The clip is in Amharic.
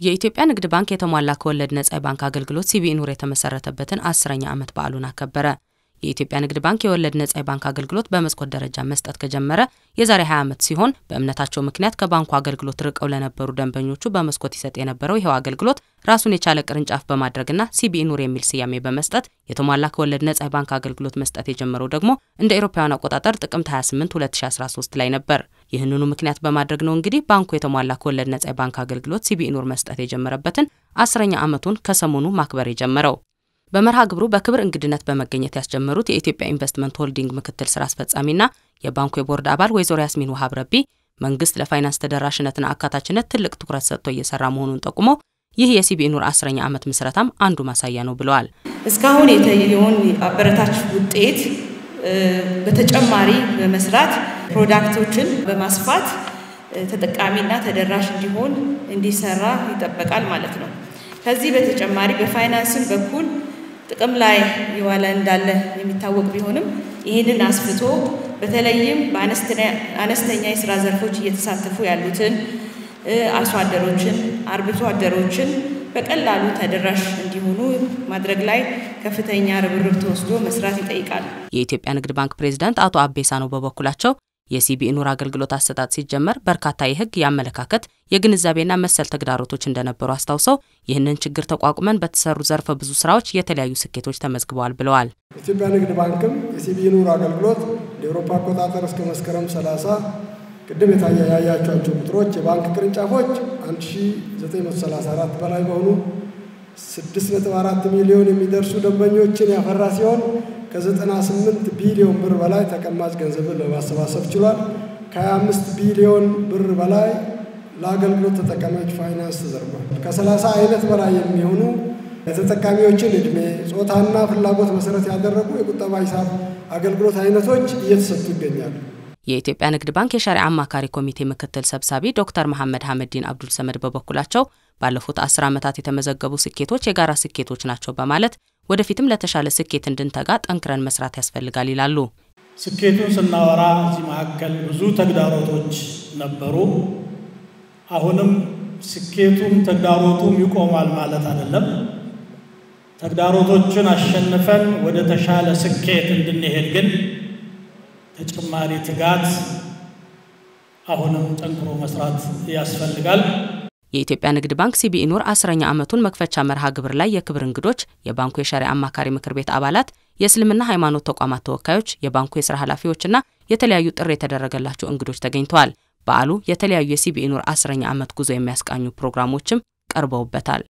የኢትዮጵያ ንግድ ባንክ የተሟላ ከወለድ ነጻ የባንክ አገልግሎት ሲቢኢ ኑር የተመሰረተበትን አስረኛ ዓመት በዓሉን አከበረ። የኢትዮጵያ ንግድ ባንክ የወለድ ነጻ የባንክ አገልግሎት በመስኮት ደረጃ መስጠት ከጀመረ የዛሬ 20 ዓመት ሲሆን በእምነታቸው ምክንያት ከባንኩ አገልግሎት ርቀው ለነበሩ ደንበኞቹ በመስኮት ይሰጥ የነበረው ይኸው አገልግሎት ራሱን የቻለ ቅርንጫፍ በማድረግና ሲቢኢ ኑር የሚል ስያሜ በመስጠት የተሟላ ከወለድ ነጻ የባንክ አገልግሎት መስጠት የጀመረው ደግሞ እንደ አውሮፓውያን አቆጣጠር ጥቅምት 28 2013 ላይ ነበር። ይህንኑ ምክንያት በማድረግ ነው እንግዲህ ባንኩ የተሟላ ከወለድ ነጻ የባንክ አገልግሎት ሲቢኢ ኑር መስጠት የጀመረበትን አስረኛ ዓመቱን ከሰሞኑ ማክበር የጀመረው። በመርሃ ግብሩ በክብር እንግድነት በመገኘት ያስጀመሩት የኢትዮጵያ ኢንቨስትመንት ሆልዲንግ ምክትል ስራ አስፈጻሚና የባንኩ የቦርድ አባል ወይዘሮ ያስሚን ውሃብ ረቢ መንግስት ለፋይናንስ ተደራሽነትና አካታችነት ትልቅ ትኩረት ሰጥቶ እየሰራ መሆኑን ጠቁመው ይህ የሲቢኢ ኑር አስረኛ ዓመት ምስረታም አንዱ ማሳያ ነው ብለዋል። እስካሁን የታየውን አበረታች ውጤት በተጨማሪ በመስራት ፕሮዳክቶችን በማስፋት ተጠቃሚና ተደራሽ እንዲሆን እንዲሰራ ይጠበቃል ማለት ነው። ከዚህ በተጨማሪ በፋይናንስም በኩል ጥቅም ላይ የዋለ እንዳለ የሚታወቅ ቢሆንም ይህንን አስፍቶ በተለይም በአነስተኛ የስራ ዘርፎች እየተሳተፉ ያሉትን አርሶ አደሮችን፣ አርብቶ አደሮችን በቀላሉ ተደራሽ እንዲሆኑ ማድረግ ላይ ከፍተኛ ርብርብ ተወስዶ መስራት ይጠይቃል። የኢትዮጵያ ንግድ ባንክ ፕሬዚዳንት አቶ አቤሳ ነው በበኩላቸው የሲቢኢ ኑር አገልግሎት አሰጣጥ ሲጀመር በርካታ የሕግ የአመለካከት የግንዛቤና መሰል ተግዳሮቶች እንደነበሩ አስታውሰው ይህንን ችግር ተቋቁመን በተሰሩ ዘርፈ ብዙ ስራዎች የተለያዩ ስኬቶች ተመዝግበዋል ብለዋል። ኢትዮጵያ ንግድ ባንክም የሲቢኢ ኑር አገልግሎት የአውሮፓ አቆጣጠር እስከ መስከረም 30 ቅድም ያያቸዋቸው ቁጥሮች የባንክ ቅርንጫፎች 1934 በላይ በሆኑ 6.4 ሚሊዮን የሚደርሱ ደንበኞችን ያፈራ ሲሆን ከ98 ቢሊዮን ብር በላይ ተቀማጭ ገንዘብን ለማሰባሰብ ችሏል። ከ25 ቢሊዮን ብር በላይ ለአገልግሎት ተጠቃሚዎች ፋይናንስ ተዘርጓል። ከ30 አይነት በላይ የሚሆኑ የተጠቃሚዎችን ዕድሜ፣ ጾታና ፍላጎት መሰረት ያደረጉ የቁጠባ ሂሳብ አገልግሎት አይነቶች እየተሰጡ ይገኛሉ። የኢትዮጵያ ንግድ ባንክ የሸሪዓ አማካሪ ኮሚቴ ምክትል ሰብሳቢ ዶክተር መሐመድ ሐመዲን አብዱል ሰመድ በበኩላቸው ባለፉት አስር ዓመታት የተመዘገቡ ስኬቶች የጋራ ስኬቶች ናቸው በማለት ወደፊትም ለተሻለ ስኬት እንድንተጋ ጠንክረን መስራት ያስፈልጋል ይላሉ። ስኬቱን ስናወራ እዚህ መካከል ብዙ ተግዳሮቶች ነበሩ። አሁንም ስኬቱም ተግዳሮቱም ይቆማል ማለት አይደለም። ተግዳሮቶችን አሸንፈን ወደ ተሻለ ስኬት እንድንሄድ ግን ተጨማሪ ትጋት አሁንም ጠንክሮ መስራት ያስፈልጋል። የኢትዮጵያ ንግድ ባንክ ሲቢኢ ኑር አስረኛ ዓመቱን መክፈቻ መርሃ ግብር ላይ የክብር እንግዶች፣ የባንኩ የሸሪዓ አማካሪ ምክር ቤት አባላት፣ የእስልምና ሃይማኖት ተቋማት ተወካዮች፣ የባንኩ የስራ ኃላፊዎችና የተለያዩ ጥሪ የተደረገላቸው እንግዶች ተገኝተዋል። በዓሉ የተለያዩ የሲቢኢ ኑር አስረኛ ዓመት ጉዞ የሚያስቃኙ ፕሮግራሞችም ቀርበውበታል።